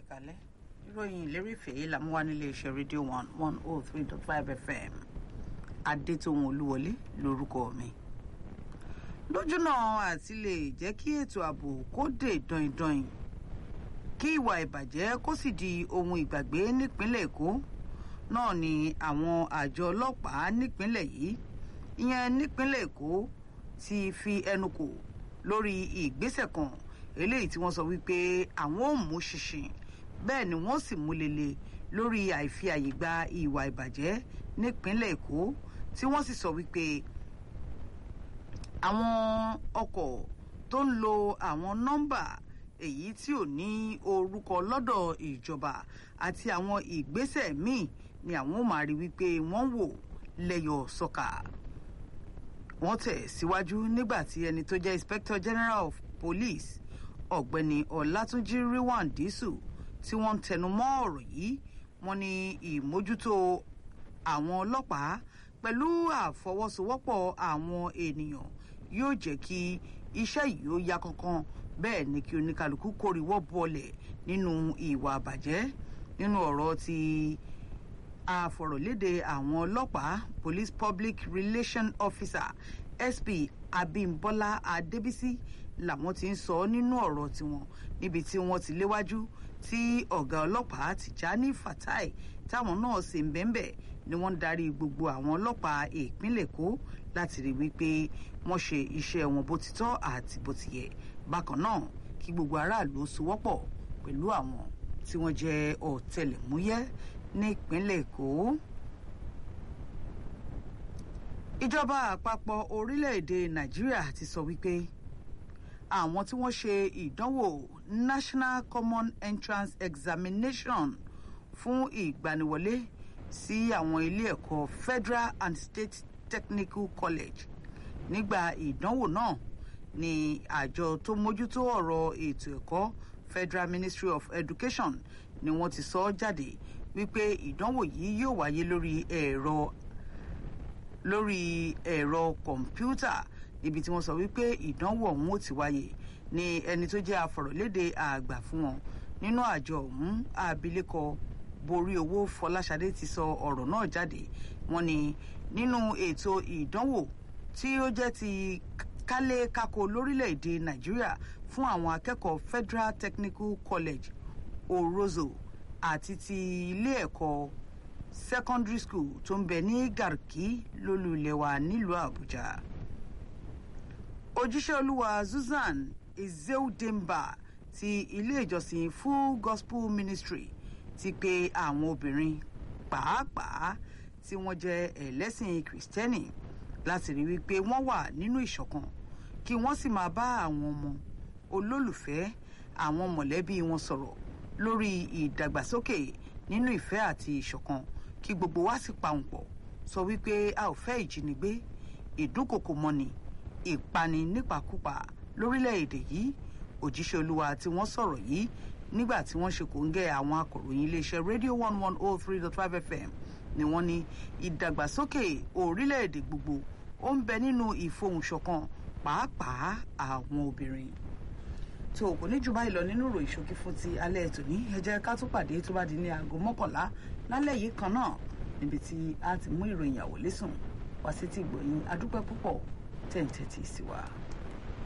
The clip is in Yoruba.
kalẹ̀ ìròyìn ìlérèfé làmúwá nílé iṣẹ́ rédíò one one oh three dot five fm adétòun olúwọlé lórúkọ mi lójúnà àti lè jẹ́ kí ètò ààbò kó dé dọ̀yìndọ̀yìn kí ìwà ìbàjẹ́ kó sì di ohun ìgbàgbé nípínlẹ̀ èkó náà ni àwọn àjọ ọlọ́pàá nípínlẹ̀ yìí ìyẹn nípínlẹ̀ èkó ti fi ẹnu kò lórí ìgbésẹ̀ kan eléyìí tí wọ́n sọ wípé àwọn ò mú ṣinṣin bẹ́ẹ̀ ni wọ́n sì mú lele lórí àìfi àyè gba ìwà ìbàjẹ́ nípínlẹ̀ èkó tí wọ́n sì sọ wípé àwọn ọkọ̀ tó ń lo àwọn nọ́mbà èyí tí ò ní orúkọ lọ́dọ̀ ìjọba àti àwọn ìgbésẹ̀ míì ni àwọn ò máa rí wípé wọ́n wò lẹ́yọ̀ sọ́kà wọ́n tẹ̀ síwájú nígbà tí ẹni tó jẹ́ inspector general of police ọ̀gbẹ́ni ọ̀làtúnjì ríwọ̀n dísù tí wọ́n ń tẹnu mọ́ ọ̀rọ̀ yìí wọ́n ní ìmójútó àwọn ọlọ́pàá pẹ̀lú àfọwọ́sowọ́pọ̀ àwọn ènìyàn yóò jẹ́ kí iṣẹ́ yìí ó yá kankan bẹ́ẹ̀ ni kí oníkálukú kórìíwọ́ bọlẹ̀ nínú ìwà àbàjẹ́ nínú ọ̀rọ̀ ti àfọ̀rọ̀lédè àwọn ọlọ́pàá police public relation officer sp abimbola adébísí làwọn ti ń sọ nínú ọ̀rọ̀ tiwọn níbi tí wọ́n ti léwájú tí ọ̀gá ọlọ́pàá tìjání fatai táwọn náà sì ń bẹ́ńbẹ́ ni wọ́n ń darí gbogbo àwọn ọlọ́pàá ìpínlẹ̀ èkó láti rí wípé wọ́n ṣe iṣẹ́ wọn bó ti tọ́ àti bó ti yẹ bákan náà kí gbogbo aráàlú sowọ́pọ̀ pẹ̀lú àwọn tí wọ́n jẹ́ ọ̀tẹlẹ̀múyẹ́ nípínlẹ̀ èkó. ìjọba àpapọ̀ orílẹ̀-èdè nàìjíríà ti sọ wípé àwọn tí wọ́n ṣe ìdánwò national common entrance examination fún ìgbaniwọlé sí àwọn ilé ẹ̀kọ́ federal and state technical college nígbà ìdánwò náà ni àjọ tó mójútó ọ̀rọ̀ ètò ẹ̀kọ́ federal ministry of education ni wọ́n ti sọ jáde wípé ìdánwò yìí yóò wáyé lórí ẹ̀rọ lórí ẹ̀rọ kọ̀ǹpútà níbi tí wọ́n sọ wípé ìdánwò ọ̀hún ó ti wáyé ni ẹni tó jẹ́ afọ̀rọ̀lédè àgbà fún wọn nínú àjọ ọ̀hún abilékọ borí owó fọláṣadé ti sọ ọ̀rọ̀ náà jáde wọ́n ní nínú ètò ìdánwò tí ó jẹ́ ti kálé kákó lórílẹ̀‐èdè nàìjíríà fún àwọn akẹ́kọ̀ọ́ federal technical college orozo àti ti ilé ẹ̀kọ́ secondary school tó ń bẹ ní garki lólú ilẹ̀ wa nílùú àbújá òjíṣẹ́ olúwa zuzan ezeudemba ti ilé ìjọsìn full gospel ministry ti pe àwọn obìnrin pàápàá tí wọ́n jẹ́ ẹlẹ́sìn kìrìsìtẹ́nì láti rí wípé wọ́n wà nínú ìṣọ̀kan kí wọ́n sì máa bá àwọn ọmọ olólùfẹ́ àwọn mọ̀lẹ́bí wọn sọ̀rọ̀ lórí ìdàgbàsókè nínú ìfẹ́ àti ìṣọ̀kan kí gbogbo wa sì pa òun pọ̀ sọ wípé a ò fẹ́ ìjínigbé ìdúnkòkò mọ́ni ìpani nípakúpa lórílẹ̀‐èdè yìí òjíṣẹ́ olúwa tí wọ́n sọ̀rọ̀ yìí nígbà tí wọ́n ṣe kòńgẹ́ àwọn akọ̀ròyìn iléeṣẹ́ rédíò one one oh three dot five fm ni wọ́n ní ìdàgbàsókè orílẹ̀‐èdè gbogbo ó ń bẹ nínú ìfohùnṣọ̀kan pàápàá àwọn obìnrin tó kò ní jù báyìí lọ nínú ìròyìn ṣókí fún ti alẹ́ ètò ní ẹ jẹ́ ká tún pàdé tó bá di ní aago mọ́kànlá lálẹ́ yìí kan náà níbi tí a ti mú ìròyìn àwòlé sùn wá sí ti gbòyìn adúpẹ́ púpọ̀ tẹ̀ǹtẹ̀tì sí wa.